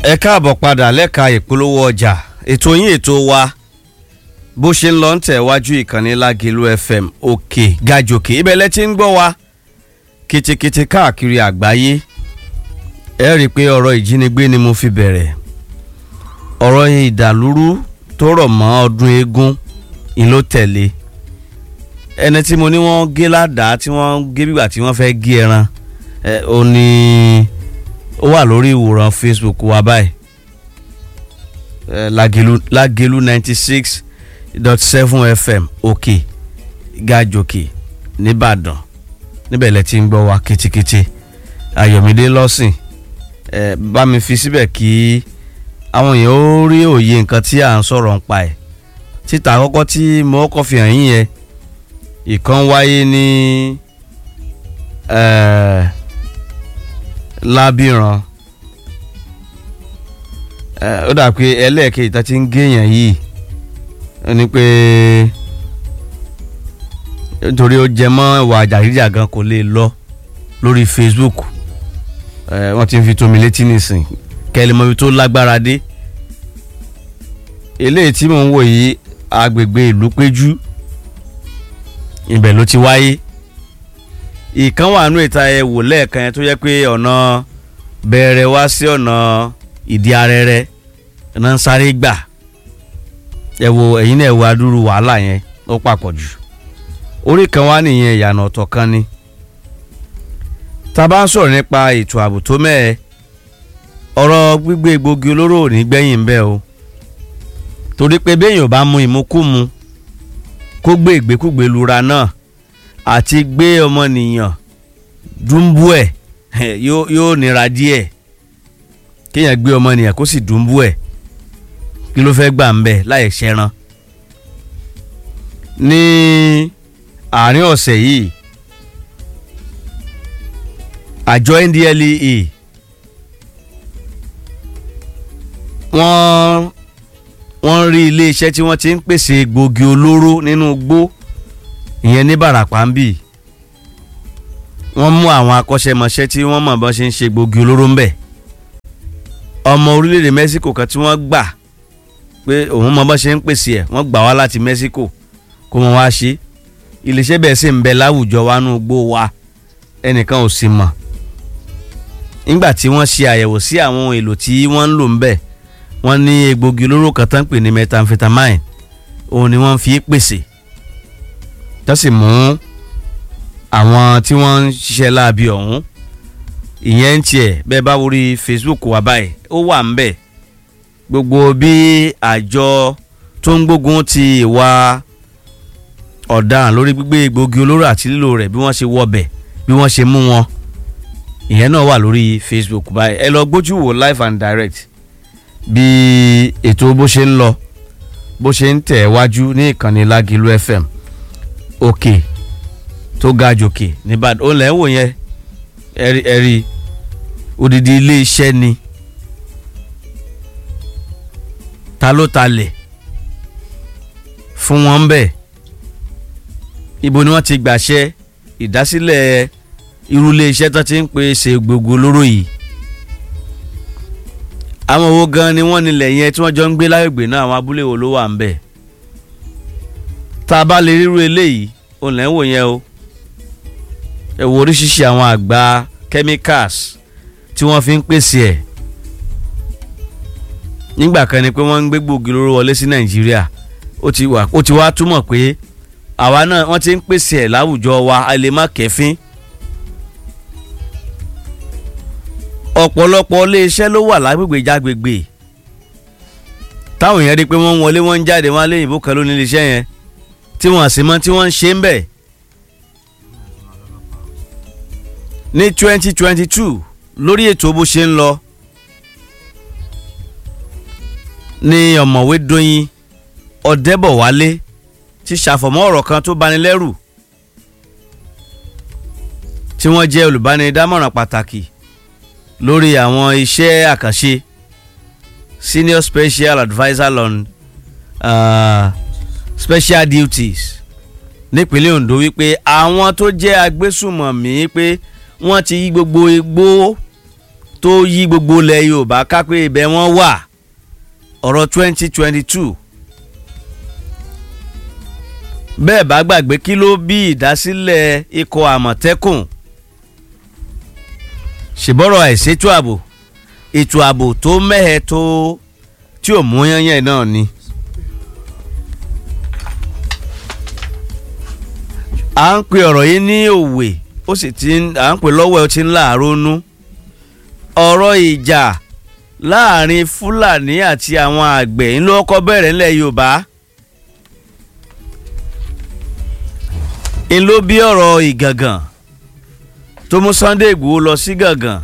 ẹ káàbọ̀ padà lẹ́ka ìpolówó ọjà ètò yín ètò wa bó ṣe ń lọ ń tẹ̀wájú ìkànnì Lágìlú FM òkè gàjòkè ibẹ̀ lẹ ti ń gbọ́ wa kìtìkìtì káàkiri àgbáyé ẹ rí i pé ọ̀rọ̀ ìjínigbé ni mo fi bẹ̀rẹ̀ ọ̀rọ̀ ìdàlúrú tó rọ̀ mọ́ ọdún eégún ni ló tẹ̀lé ẹni tí mo ní wọ́n gé ládàá tí wọ́n gé bígbà tí wọ́n fẹ́ gé ẹran ẹ ò ní ó wà lórí ìwòran Facebook wa báyìí ẹ Lágìlú Lágìlú ninety six dot seven FM òkè gàjòkè nìbàdàn níbẹ̀ lẹ ti ń gbọ́ wa kitikiti Ayọ̀mídé lọ́sìn ẹ bá mi fi síbẹ̀ kí àwọn èèyàn ó rí òye nǹkan tí à ń sọ̀rọ̀ ń pa ẹ̀ títa àkọ́kọ́ tí mo kọ́ fi hàn yín yẹn ìkan wáyé ní ẹ̀ lábìrán ó dà pé ẹlẹ́ẹ̀kejì tá ti ń géèyàn yìí ó ní pé nítorí ó jẹ mọ́ ìwà jàgídíjàgan kò lè lọ lórí Facebook wọ́n ti ń fi tó mi létí nìsín kẹ́lẹ́ mọ́ ibi tó lágbára dé eléyìí tí mò ń wò yìí agbègbè ìlú péjú ibẹ̀ ló ti wáyé ìkan wà nù ìta ẹ wò lẹ́ẹ̀kan yẹn tó yẹ pé ọ̀nà bẹ̀rẹ̀ wá sí ọ̀nà ìdí arẹ́rẹ́ iná ń sáré gbà ẹ wo ẹ̀yin náà ẹ wo adúrú wàhálà yẹn ó papọ̀ jù orí kan wá nìyẹn ìyànà ọ̀tọ̀ kan ni tá a bá ń sọ̀rọ̀ nípa ètò ààbò tó mẹ́ẹ̀ ọ̀rọ̀ gbígbé egbògi olóró ò ní gbẹ̀yìn bẹ́ẹ̀ o torí pé béèyàn bá mu ìmukúmu kó gbé ìgbékúgbé lura náà àti gbé ọmọnìyàn dùnbú ẹ̀ yóò nira díẹ̀ kéèyàn gbé ọmọnìyàn kó sì dùnbú ẹ̀ kí ló fẹ́ gbà ń bẹ̀ láì ṣẹran ní àárín ọ̀sẹ̀ yìí àjọ NDLEA wọ́n wọ́n rí iléeṣẹ́ tí wọ́n ti ń pèsè egbògi olóró nínú igbó ìyẹn ní Bàràpá ń bì wọ́n mú àwọn akọ́ṣẹ́mọṣẹ́ tí wọ́n mọ̀ bọ́n ṣe ń ṣe egbògi olóró ńbẹ̀ ọmọ orílẹ̀-èdè Mexico kan tí wọ́n gbà pé òun mọ̀ bọ́n ṣe ń pèsè ẹ̀ wọ́n gbà wá láti Mexico kó wọn wá ṣe iléeṣẹ́ bẹ́ẹ̀ sì ń bẹ láwùjọ wa nínú igbó wa ẹnìkan ò sì mọ̀ nígbà tí wọ́n ṣe àyẹ̀wò sí àwọn ohun èlò tí wọ́n ń lò ńbẹ̀ wọ́n ní egbògi olóró kan tán pè ní methamphetamine òun ni wọ́n fi pèsè tó sì mú àwọn tí wọ́n ń ṣiṣẹ́ láabi ọ̀hún ìyẹn ń tiẹ̀ bẹ́ẹ̀ bá wọrí Facebook wà báyìí ó wà ń bẹ̀ gbogbo bí àjọ tó ń gbógun ti ìwà ọ̀daràn lórí gbígbé egbògi olóró àti lílò rẹ̀ bí wọ́n ṣe wọbẹ̀ bí wọ́n ṣe mú wọn ìyẹn náà wà lórí Facebook báyìí ẹ lọ gbójú wò live and direct bí ètò bó ṣe ń lọ bó ṣe ń tẹ̀ wájú ní ìkànnì Lágìlú FM òkè tó ga jòkè nìbàdàn ó lẹ́ wò yẹn ẹ̀rí ẹ̀rí odidi ilé iṣẹ́ ni ta ló talẹ̀ fún wọn bẹ́ẹ̀ ibo ni wọ́n ti gbàṣẹ ìdásílẹ̀ irú ilé iṣẹ́ tó ti ń pèsè gbogbo olóró yìí àwọn owó gan ni wọ́n nílẹ̀ yẹn tí wọ́n jọ ń gbé lágbègbè náà àwọn abúlé wo ló wà ń bẹ̀ tá a bá lè ríru eléyìí òun lẹ́ ń wò yẹn o ẹ wo oríṣiríṣi àwọn àgbá chemicals tí wọ́n fi ń pèsè ẹ̀ nígbà kan ni pé wọ́n ń gbé gbòógì olóró wọlé sí Nàìjíríà ó ti wà ó ti wá túmọ̀ pé àwa náà wọ́n ti ń pèsè ẹ̀ láwùjọ wa a lè má kẹ́fín ọ̀pọ̀lọpọ̀ iléeṣẹ́ ló wà lágbègbè jágbègbè táwọn èèyàn rí i pé wọ́n ń wọlé wọ́n ń jáde wọ́n á lé ìbò kan lónìí iléeṣẹ́ yẹn tí wọ́n sì mọ̀ tí wọ́n ń ṣe ń bẹ̀. ní twenty twenty two lórí ètò bó ṣe ń lọ ní ọ̀mọ̀wé Dóyin Ọ̀dẹ́bọ̀wálé ti ṣàfọ̀mọ́ ọ̀rọ̀ kan tó bani lẹ́rù tí wọ́n jẹ́ olùbánidámọ̀ràn pàtàkì lórí àwọn iṣẹ́ àkànṣe senior special adviser on uh, special duties nípínlẹ̀ Ondo wípé àwọn tó jẹ́ agbésùmọ̀mí pé wọ́n ti yí gbogbo igbó tó yí gbogbo ilẹ̀ Yorùbá ká pé ibẹ̀ wọ́n wà ọ̀rọ̀ twenty twenty two bẹ́ẹ̀ bá gbàgbé kí ló bí ìdásílẹ̀ ikọ̀ àmọ̀tẹ́kùn ṣèbọ̀rọ̀ àìṣètò ààbò ètò ààbò tó mẹ́hẹ̀ tó tí ò mú yányán náà ni. à ń pe ọ̀rọ̀ yìí ní òwe ó sì ti ń à ń pè lọ́wọ́ ẹ ó ti ń láàárọ̀ nú ọ̀rọ̀ ìjà láàrin Fúlàní àti àwọn àgbẹ̀ ńlọ kọ́ bẹ̀rẹ̀ ńlẹ̀ Yorùbá ń ló bí ọ̀rọ̀ ìgàngàn tó mú Sunday Ìgbòho lọ sí gàngàn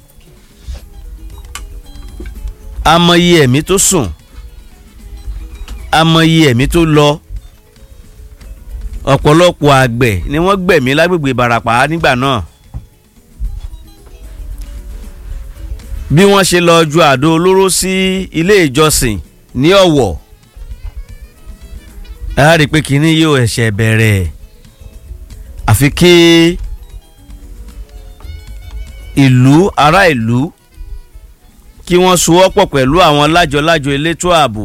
amọ̀yì ẹ̀mí tó sùn amọ̀yì ẹ̀mí tó lọ ọ̀pọ̀lọpọ̀ àgbẹ̀ ni wọ́n gbẹ̀mí lágbègbè Ìbàràpá nígbà náà bí wọ́n ṣe lọ ju àdó olóró sí ilé ìjọsìn ní Ọ̀wọ̀ a rí i pé kínní yóò ẹ̀ṣẹ̀ bẹ̀rẹ̀ àfi kí ìlú ará ìlú kí wọ́n sowọ́pọ̀ pẹ̀lú àwọn lájọ-lájọ elétò ààbò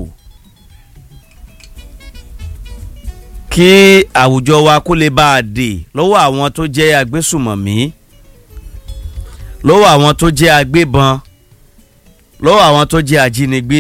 kí àwùjọ wa kó lè bá a dè lọ́wọ́ àwọn tó jẹ́ agbésùmọ̀mí lọ́wọ́ àwọn tó jẹ́ agbébọn lọ́wọ́ àwọn tó jẹ́ ajínigbé.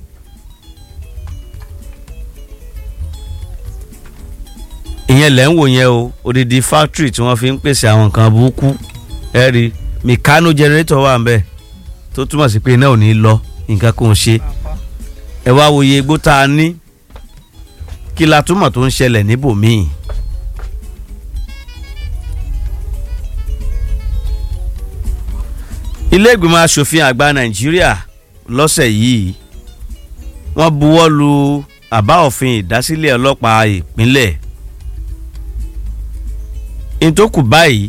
ìyẹn lẹ́ ń wò yẹn o odidi factory tí wọ́n fi ń pèsè àwọn nǹkan burúkú ẹ rí mìkánú generator wà ń bẹ̀ tó túmọ̀ sí pé iná ò ní lọ nǹkan kò ń ṣe ẹ wá wo iye igbó tá a ní kí la túmọ̀ tó ń ṣẹlẹ̀ níbòmíì. ilé ìgbìmọ̀ asòfin àgbà nàìjíríà lọ́sẹ̀ yìí wọ́n buwọ́ lu àbá òfin ìdásílẹ̀ ọlọ́pàá ìpínlẹ̀ ntòkù báyìí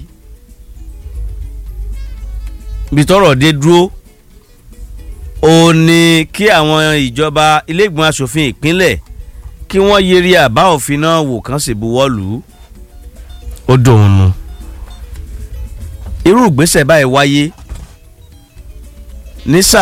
bí tọ́rọ̀ dé dúró ó ní kí àwọn ìjọba ilé ìgbìmọ̀ asòfin ìpínlẹ̀ kí wọ́n yẹrí àbá òfin náà wò kán sì buwọ́ lù ú ó dòun nu irú ìgbésẹ̀ báyìí wáyé ní sáà